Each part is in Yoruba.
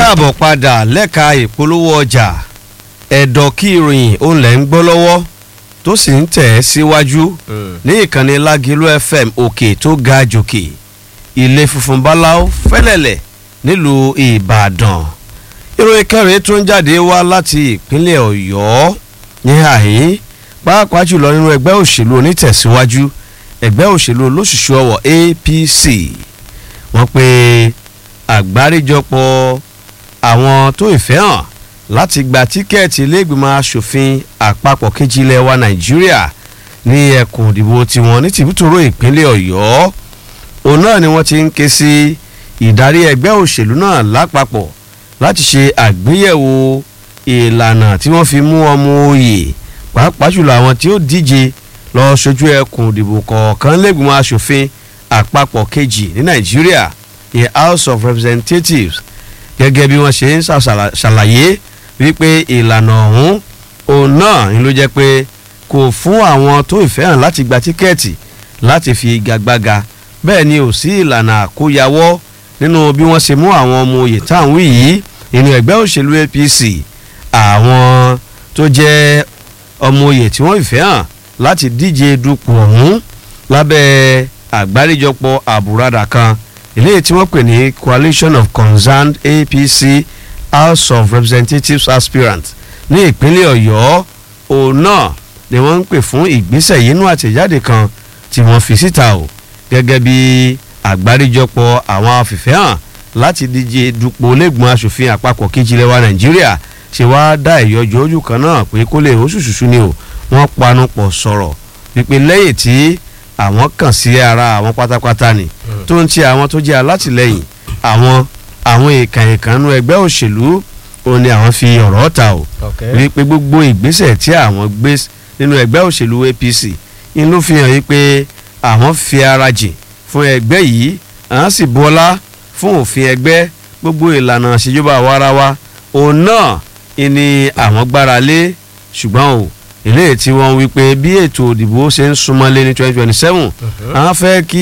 káàbọ̀ padà lẹ́ka ìpolówó ọjà ẹ̀dọ̀ kí ìròyìn òun lẹ̀ ń gbọ́ lọ́wọ́ tó sì ń tẹ̀ ẹ́ síwájú ní ìkànnì lágìlú fm òkè tó ga jòkè ilé funfun báláú fẹ́lẹ̀lẹ̀ nílùú ìbàdàn ìròyìn kẹrin tó ń jáde wá láti ìpínlẹ̀ ọ̀yọ́ ní àhín pàápàá jùlọ nínú ẹgbẹ́ òṣèlú onítẹ̀síwájú ẹgbẹ́ òṣèlú olóṣùṣù ọwọ̀ apc wọ́n pe àgbáríjọpọ̀ àwọn tó ìfẹ́ hàn láti gba tíkẹ́ẹ̀tì iléègbìmọ̀ asòfin àpapọ̀ kejì ilẹ̀ wa nàìjíríà ní ẹkùn ìdìbò tiwọn ní tìbútòrò ìpínlẹ̀ ọ̀yọ́ òun náà ni wọ́n ti ń ké sí ìdarí ẹgbẹ́ òṣèlú náà lápapọ̀ láti ṣe àgbéyẹ̀wò ìlànà tí wọ́n fi mú ọmọ òye pàápàá jùlọ àwọn tí ó díje lọ ṣojú ẹkùn ìdìbò kọ̀ọ̀kan lẹ́gbìmọ̀ asòfin àpapọ̀ kejì ní nàìjíríà ìyẹn house of representatives gẹ́gẹ́ bí wọ́n ṣe ń ṣàlàyé wípé ìlànà ọ̀hún òun náà ni ló jẹ́ pé kò fún àwọn tó ìfẹ́ hàn láti gba tíkẹ́ẹ̀tì láti fi igagbága bẹ́ẹ̀ ni ò sí ìlànà àkóyawọ́ nínú bí wọ́n ṣe mú àwọn ọmọ oyè táwọn yìí nínú ẹgbẹ́ òṣèlú apc àwọn tó jẹ́ ọmọ oyè tí wọ́n ìfẹ́ hàn láti díje dupò ọ̀hún lábẹ́ àgbáríjọpọ̀ àbúradà kan eléyìí tí wọ́n pè ní coalition of concerned apc house of representatives aspirants ní ìpínlẹ̀ ọ̀yọ́ òun náà ni wọ́n ń pè fún ìgbésẹ̀ yìí nínú àtẹ̀jáde kan tí wọ́n fi síta o gẹ́gẹ́ bí àgbáríjọpọ̀ àwọn afìfẹ́ hàn láti díje dupò lẹ́gbọ̀n asòfin àpapọ̀ kejìlẹ̀ wa nàìjíríà ṣe wá dá ìyọjọ́ ojú kan náà pé kó lè oṣùṣùṣù ni o wọ́n panu pọ̀ sọ̀rọ̀ pípé lẹ́yìn tí àwọn kàn sí ara àwọn pátápátá ni tó ń ti àwọn tó jẹ́ alátìlẹyìn àwọn àwọn èèkàn ìkànnú ẹgbẹ́ òṣèlú òun ni àwọn fi ọ̀rọ̀ ta o wípé gbogbo ìgbésẹ̀ tí àwọn gbé nínú ẹgbẹ́ òṣèlú apc ń ló fi hàn yí pé àwọn fi ara jìn fún ẹgbẹ́ yìí àwọn sì bọ́lá fún òfin ẹgbẹ́ gbogbo ìlànà ìṣèjọba àwarawa òun náà ni àwọn gbára lé ṣùgbọ́n o eléyìí tí wọ́n wí pé bí ètò òdìbò ṣe ń súnmọ́lé ní twenty twenty seven àwọn fẹ́ kí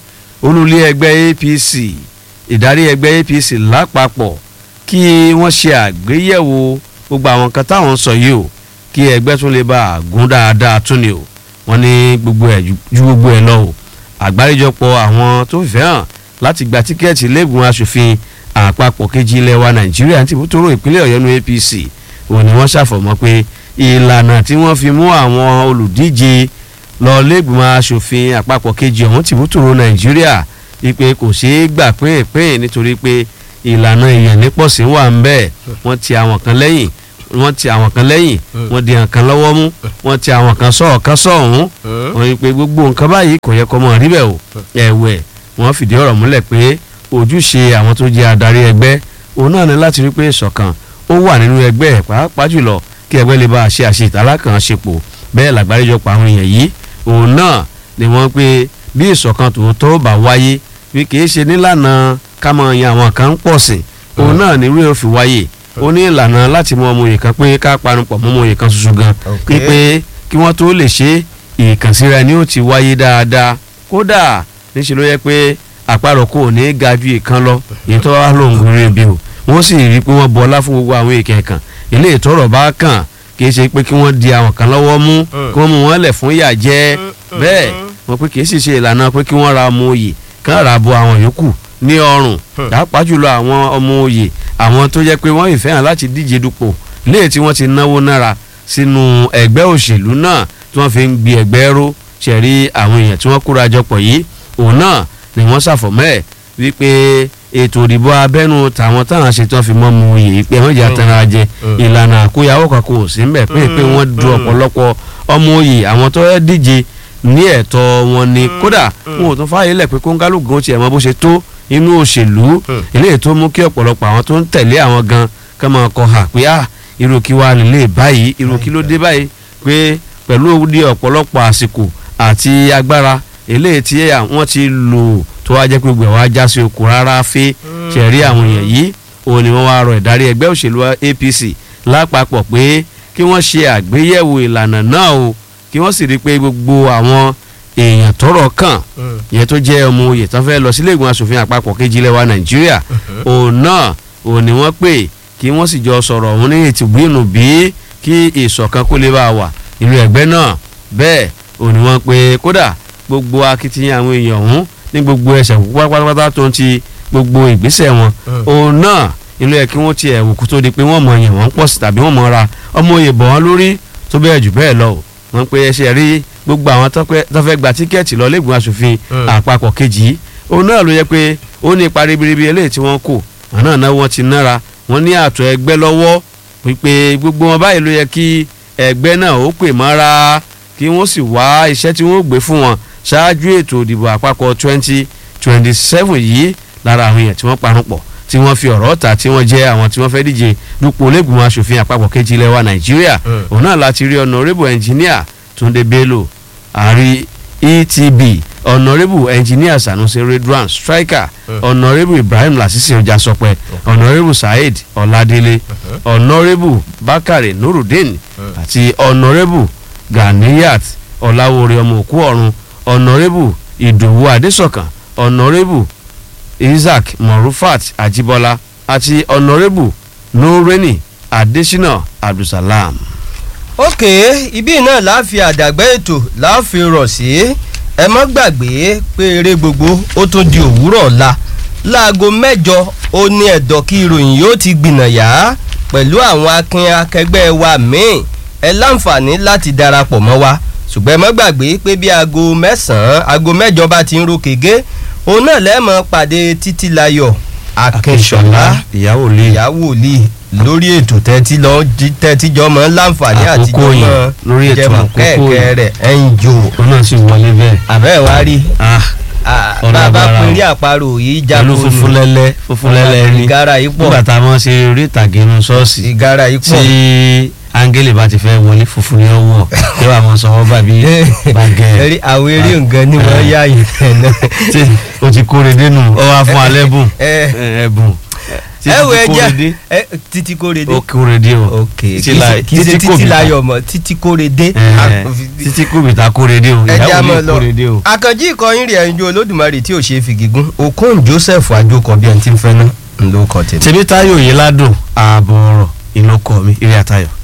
olùlé ẹgbẹ́ apc ìdarí ẹgbẹ́ apc lápapọ̀ kí wọ́n ṣe àgbéyẹ̀wò gbogbo àwọn kan táwọn sọ yìí o kí ẹgbẹ́ tún lè bá a gún dáadáa tún ni o wọ́n ní gbogbo ẹ̀ ju gbogbo ẹ̀ lọ o àgbáríjọpọ̀ àwọn tó fẹ́ hàn láti gba tíkẹ́ẹ̀tì lẹ́gùn asòfin àpapọ̀ kejì ilẹ̀ wa nàìjíríà ti bútóró ìpínlẹ̀ ọ̀yọ́ nu apc òun ni wọ́n ṣàfọ̀mọ́ pé ìlànà tí wọ́n fi mú àwọn olùdíje lọ lẹ́gbìmọ̀ asòfin àpapọ̀ kejì ọ̀hún ti bútóró nàìjíríà wípé kò ṣeé gbà pín nítorí pé ìlànà ìyànnípọ̀sí wà ń bẹ́ẹ̀ wọ́n ti àwọn kan lẹ́yìn wọ́n ti àwọn kan lẹ́yìn wọ́n di nǹkan lọ́wọ́ mú wọ́n ti àwọn kan sọ̀rọ̀ kan sọ̀hún wọ́n rí i pé gbogbo nǹkan báyìí kò yẹ kó mọ̀ rí bẹ́ẹ̀ o ẹ̀wẹ̀ wọ́n fìdí ọ̀rọ̀ múlẹ̀ pé ojúṣe àwọn tó jẹ́ adarí ẹgbẹ́ òun náà ní láti rí pé ìṣọ̀kan ó wà nínú ẹgbẹ́ pàápàá jùlọ kí ẹgbẹ́ lè bá a ṣe àṣetàlákànṣepọ̀ bẹ́ẹ̀ làgbáríjọpọ̀ àwọn èèyàn yìí òun náà ni wọ́n pé bí ìṣọ̀kan tòótọ́ bá wáyé bí kì í ṣe nílànà ká mọ yan àwọn kan pọ̀ sí òun náà ní rí òfin wáyé ó ní ìlànà láti mú ọmọ òye kan pé ká panupọ̀ mọ́ ọmọ òye kan ṣoṣo gan pípé kí wọ́n tó lè ṣe ìkànsíra ni ó ti wáyé dáadáa kódà níṣẹ́ ló yẹ pé àparò kò ní ga ju ìkan lọ èyí tó wá lóun rí ibi o wọ́n sì rí i pé wọ́n bọlá fún gbogbo àwọn èèkàn kan ilé ìtọ́rọ̀ bá kàn kì í ṣe pé kí wọ́n di àwọn kan lọ́wọ́ mú kí wọ́n mú wọn lẹ̀ fún ìyà jẹ bẹ́ẹ̀ wọ́n pé kì í sì ṣe ìlànà pé kí wọ́n ra ọmọ òye kán ra bo àwọn yòókù ní ọrùn pàápàá jùlọ àwọn ọmọ òye àwọn tó jẹ́ pé wọ́n ìfẹ́ hàn láti díje dupò léè tí wọ́n ti náwó nára sínú ẹgbẹ́ òṣèlú náà tí wọ́n fi ń gbi ẹgbẹ́ ró ṣẹ̀rí àwọn èèyàn tí wọ́n kóra jọpọ̀ yìí òun náà ni wọ́n ṣàfọ̀mọ́ ẹ̀ wípé ètò ìdìbò abẹ́nu tàwọn táwọn ṣe tí wọ́n fi mọ́ mu yìí pé wọ́n jẹ́ àtàrà jẹ ìlànà àkóyawọ́ kan kò sí mbẹ̀ pé pé wọ́n du ọ̀pọ̀lọpọ̀ ọmọ òye àwọn tó díje ní ẹ̀tọ́ wọn ni kódà wọn ò tún fààyè lẹ̀ pé kóńgálùgùn tiẹ̀ mọ bó ṣe tó inú òṣèlú eléyìí tó mú kí ọ̀pọ̀lọpọ̀ àwọn tó ń tẹ̀lé àwọn gan kán máa kọ hà pé ah irú kí wàá nílé báyìí irú kí ló dé báyìí pé pẹ̀lú òdi ọ̀pọ̀lọpọ̀ àsìkò àti agbára eléyìí tí wọ́n ti lò tó wá jẹ́ pé gbogbo ẹ̀ wá já sí okùn rárá fẹ́ ṣẹ̀rí àwọn èèyàn yìí òun ni wọ́n wá rọ ìdarí ẹgbẹ́ òṣèlú apc lápapọ̀ pé kí wọ́n ṣe àgbéyẹ̀wò ìlànà náà o kí wọ́n sì rí i pé gbogbo àwọn èèyàn tọ́rọ̀ kàn yẹn tó jẹ́ ọmọ oyè tán fẹ́ lọ sílé ìgbìmọ̀ asòfin àpapọ̀ kejì ilẹ̀ wa nàìjíríà òun náà òun ni wọ́n pè kí wọ́n sì jọ sọ̀rọ̀ òun ní ìtìbínú bí kí ìṣọ̀kan kó lè bá a wà nínú ẹgbẹ́ náà bẹ́ẹ̀ òun ni wọ́n pè kódà gbogbo akitiyan àwọn èèyàn ọ̀hún ní gbogbo ẹsẹ̀ pátápátá tó ń ti gbogbo ìgbésẹ̀ wọn òun náà ilé ẹ̀ kí wọ́n ti ẹ̀wò kó tó di pé wọ́n mọ yẹn wọ́n pọ̀ sí tàbí wọ́n mọ ra ọmọ òye bọ̀ wọ́n lórí tó bẹ́ẹ̀ jù bẹ́ẹ̀ lọ o wọ́n pe ẹsẹ̀ rí gbogbo àwọn tó fẹ́ gba tíkẹ́ẹ̀tì lọ lẹ́gbọ̀n aṣòfin àpapọ̀ kejì òun náà ló yẹ pé ó ní ipa ribiribi eléyìí tí wọ́n kò wọn náà náà wọ́n ti nára wọ́n ní àtọ̀ ẹgbẹ́ lọ́wọ́ wípé gbogbo wọn báyìí ló yẹ kí ẹgbẹ́ náà ó pè mọ́ra kí wọ́n sì wá iṣẹ́ tí wọ́n gbé fún wọn ṣáájú ètò ìdìbò àpapọ̀ twenty twenty seven yìí lára àwọn èèyàn tí wọ́n parun pọ̀ tí wọ́n fi ọ̀rọ̀ ta tí wọ́n jẹ́ àwọn tí wọ́n fẹ́ díje dupò olóògùn aṣòfin àpapọ̀ kejì ilẹ̀ wa nàìjíríà òun náà láti rí honourable engineer túndé bello àrí etb honourable engineer sanusi redwan striker honourable ibrahim lasisi ọjàsọpẹ honourable saheed ọládélé honourable bakare nurudeen àti honourable ganiyat ọláwórí ọmọ òkú ọ̀run honourable ìdòwú adésọ̀kan honourable isaac morufat ajibola àti honourable nureni adesina abdulsalam. ok ibi náà la fi àdàgbẹ́ ètò la fi rọ̀ sí ẹ mọ́ gbàgbé pé eré gbogbo ó tún di òwúrọ̀ ọ̀la láago mẹ́jọ ó ní ẹ̀dọ̀ kí ìròyìn yóò ti gbìnàyà pẹ̀lú àwọn akin akẹgbẹ́ wa míì ẹ láǹfààní láti darapọ̀ mọ́ wa ṣùgbọ́n ẹ mọ́ gbàgbé pé bí aago mẹ́sàn-án aago mẹ́jọ bá ti ń ro kègé òun náà lẹ́ẹ̀mọ́ pàdé títílayọ̀ akínṣọlá ìyàwó lè ìyàwó lè lórí ètò tẹ́tí lọ tẹ́tí jọ mọ́ láǹfààní àti Àkókò yìí, lórí ètò jẹmọ̀ àkókò kẹ́ẹ̀kẹ́ yìí. rẹ̀ ẹ̀ ń jò òun náà sì wọlé bẹ́ẹ̀. àbẹ́ wa rí ah Ah, Ọ̀nà bàbá àbára péré o. àparò yìí pẹ̀lú jábọ̀ funfun lẹ́lẹ́ funfun lẹ́lẹ́ ní ìgárá yìí pọ̀ nígbà tá a mọ̀ ṣe eré ìtàgé inú ṣọ́ọ̀ṣì ìgárá yìí tí pọ̀ áńgẹ́lì bá ti fẹ́ wọlé funfun ni ó wọ̀ kí wàá mọ̀ sọ́wọ́ bàbí bàgẹ́ Eré àwọn eré nǹkan ni wọ́n yá yìí náà. tí o ti kóre dénú ọ wá fún alẹ́ bùn Ẹ. ẹ̀bùn tí ẹ wo ti kóre ẹja dé ẹ, títí kóre dé ó kóre dé o ok Títí la- kì í ṣe títí kò títí bìtà. láyọ̀ mọ́ títí kóre dé. Ẹ̀, títí kò bìtà kóre dé o ẹja ìyàwó mọ mi lọ kóre dé o. àkànjí ìkọyín rẹ̀ ẹ̀yinjú olódùmarè tí ò ṣe é fi gígùn okun joseph àjòkọ bí ẹni tí ń fẹ́ ná ló kọ tèmi. tèmi táyọ̀ yìí ládùn ààbọ̀ ọ̀rọ̀ ìlú ọkọ mi eré àtayọ̀.